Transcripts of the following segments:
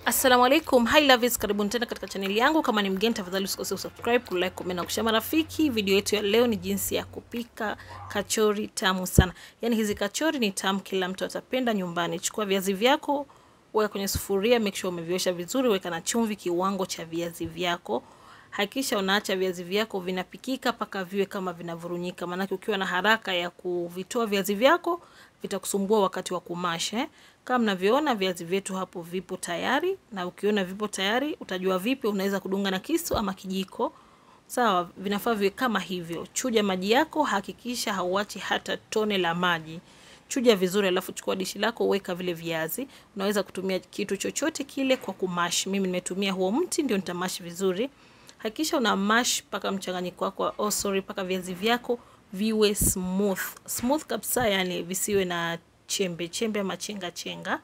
Assalamu alaikum, hi lovies, karibuni tena katika chaneli yangu. Kama ni mgeni, tafadhali usikose subscribe, kulike, comment na kushare marafiki. Video yetu ya leo ni jinsi ya kupika kachori tamu sana. Yaani hizi kachori ni tamu, kila mtu atapenda nyumbani. Chukua viazi vyako, weka kwenye sufuria, make sure umeviosha vizuri, weka na chumvi kiwango cha viazi vyako. Hakikisha unaacha viazi vyako vinapikika mpaka viwe kama vinavurunyika, maanake ukiwa na haraka ya kuvitoa viazi vyako vitakusumbua wakati wa kumasha eh. Kama mnavyoona viazi vyetu hapo vipo tayari, na ukiona vipo tayari utajua vipi unaweza kudunga na kisu ama kijiko. Sawa, vinafaa viwe kama hivyo. Chuja maji yako, hakikisha hauachi hata tone la maji. Chuja vizuri, alafu chukua dishi lako, weka vile viazi. Unaweza kutumia kitu chochote kile kwa kumash. Mimi nimetumia huo mti ndio nitamash vizuri. Hakikisha una mash mpaka mchanganyiko wako, oh sorry, mpaka viazi vyako viwe smooth smooth kabisa, yani visiwe na chembe chembe ama chenga chenga.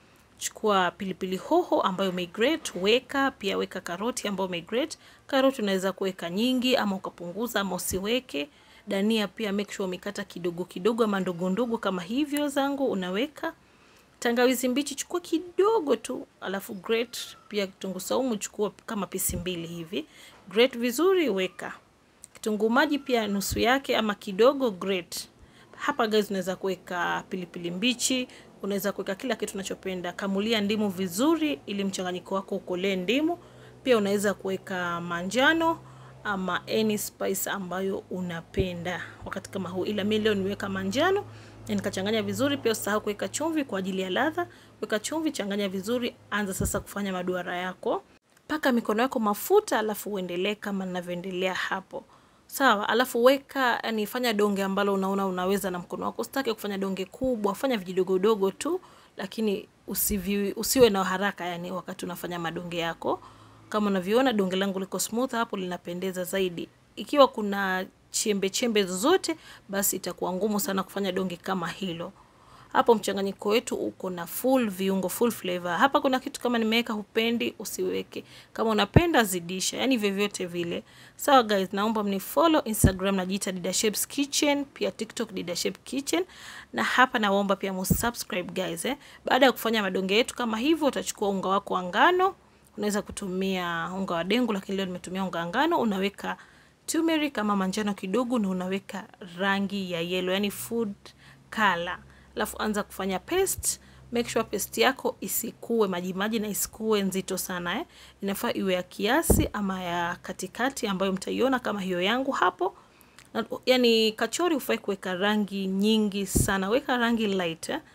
Chukua pilipili hoho ambayo umegrate, weka pia, weka karoti ambayo umegrate. Karoti unaweza kuweka nyingi ama ukapunguza ama usiweke. Dania pia make sure umekata kidogo kidogo ama ndogo ndogo kama hivyo zangu unaweka. Tangawizi mbichi chukua kidogo tu, alafu grate pia. Kitunguu saumu chukua kama pisi mbili hivi, grate vizuri, weka kitunguu maji pia nusu yake ama kidogo grate. Hapa guys, unaweza kuweka pilipili mbichi, unaweza kuweka kila kitu unachopenda. Kamulia ndimu vizuri, ili mchanganyiko wako ukolee ndimu. Pia unaweza kuweka manjano ama any spice ambayo unapenda wakati kama huu, ila mimi leo niweka manjano na nikachanganya vizuri. Pia usahau kuweka chumvi kwa ajili ya ladha. Weka chumvi, changanya vizuri, anza sasa kufanya maduara yako. Paka mikono yako mafuta, alafu uendelee kama ninavyoendelea hapo. Sawa, alafu weka, yani fanya donge ambalo unaona unaweza na mkono wako. Usitake kufanya donge kubwa, fanya vijidogodogo tu, lakini usivi, usiwe na haraka yani wakati unafanya madonge yako. Kama unavyoona donge langu liko smooth hapo, linapendeza zaidi. Ikiwa kuna chembe chembe zozote, basi itakuwa ngumu sana kufanya donge kama hilo. Hapo mchanganyiko wetu uko na full viungo, full flavor. Hapa kuna kitu kama nimeweka, hupendi usiweke, kama unapenda zidisha, yani vyovyote vile. Sawa guys, naomba mnifollow Instagram najiita Dida Shebs Kitchen, pia TikTok Dida Shebs Kitchen, na hapa naomba pia msubscribe guys eh. Baada ya kufanya madonge yetu kama hivyo, utachukua unga wako wa ngano. Unaweza kutumia unga wa dengu, lakini leo nimetumia unga wa ngano. Unaweka turmeric kama manjano kidogo, na unaweka rangi ya yellow, yani food color Alafu anza kufanya paste. Make sure paste yako isikue maji maji na isikue nzito sana eh. Inafaa iwe ya kiasi ama ya katikati, ambayo mtaiona kama hiyo yangu hapo. Na, yani kachori hufai kuweka rangi nyingi sana, weka rangi light eh.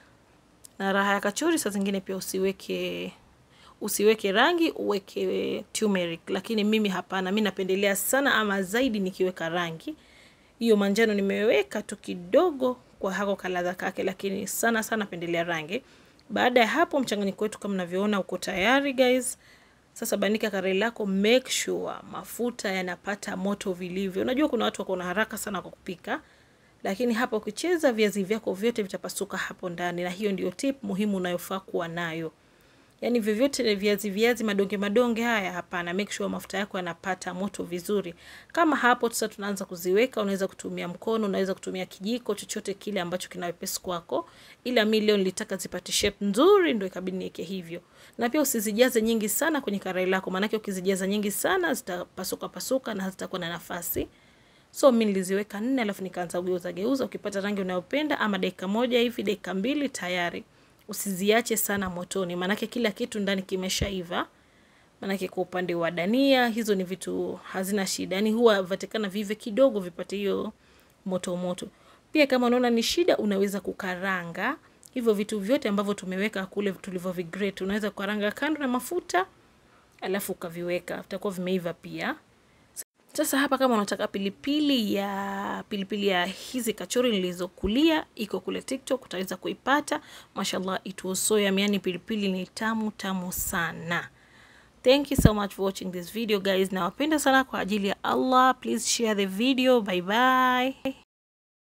Na raha ya kachori saa zingine pia usiweke usiweke rangi, uweke turmeric, lakini mimi hapana, mimi napendelea sana ama zaidi nikiweka rangi hiyo. Manjano nimeweka tu kidogo kwa hako kaladha kake, lakini sana sana pendelea rangi. Baada ya hapo, mchanganyiko wetu kama mnavyoona uko tayari guys. Sasa banika karai lako, make sure mafuta yanapata moto vilivyo. Unajua kuna watu wako na haraka sana kwa kupika, lakini hapa ukicheza viazi vyako vyote vitapasuka hapo ndani, na hiyo ndio tip muhimu unayofaa kuwa nayo. Yani vyovyote viazi viazi madonge madonge haya hapana, make sure mafuta yako yanapata moto vizuri. Kama hapo sasa tunaanza kuziweka, unaweza kutumia mkono, unaweza kutumia kijiko, chochote kile ambacho kina wepesi kwako, ila mimi leo nilitaka zipate shape nzuri, ndio ikabidi niweke hivyo. Na pia usizijaze nyingi sana kwenye karai lako, maana ukizijaza nyingi sana zitapasuka pasuka na hazitakuwa na nafasi. So mimi niliziweka nne, alafu nikaanza kugeuza geuza. Ukipata rangi unayopenda ama dakika moja hivi, dakika mbili tayari. Usiziache sana motoni, maanake kila kitu ndani kimeshaiva. Maanake kwa upande wa dania, hizo ni vitu hazina shida, yani huwa vatikana vive kidogo vipate hiyo moto moto. Pia kama unaona ni shida, unaweza kukaranga hivyo vitu vyote ambavyo tumeweka kule tulivyovigrate, unaweza kukaranga kando na mafuta, alafu ukaviweka, vitakuwa vimeiva pia. Sasa hapa kama unataka pilipili ya pilipili ya hizi kachori nilizokulia iko kule TikTok, utaweza kuipata. Mashallah, it was so yummy, yani pilipili ni tamu tamu sana. Thank you so much for watching this video guys, nawapenda sana kwa ajili ya Allah. Please share the video. Bye bye.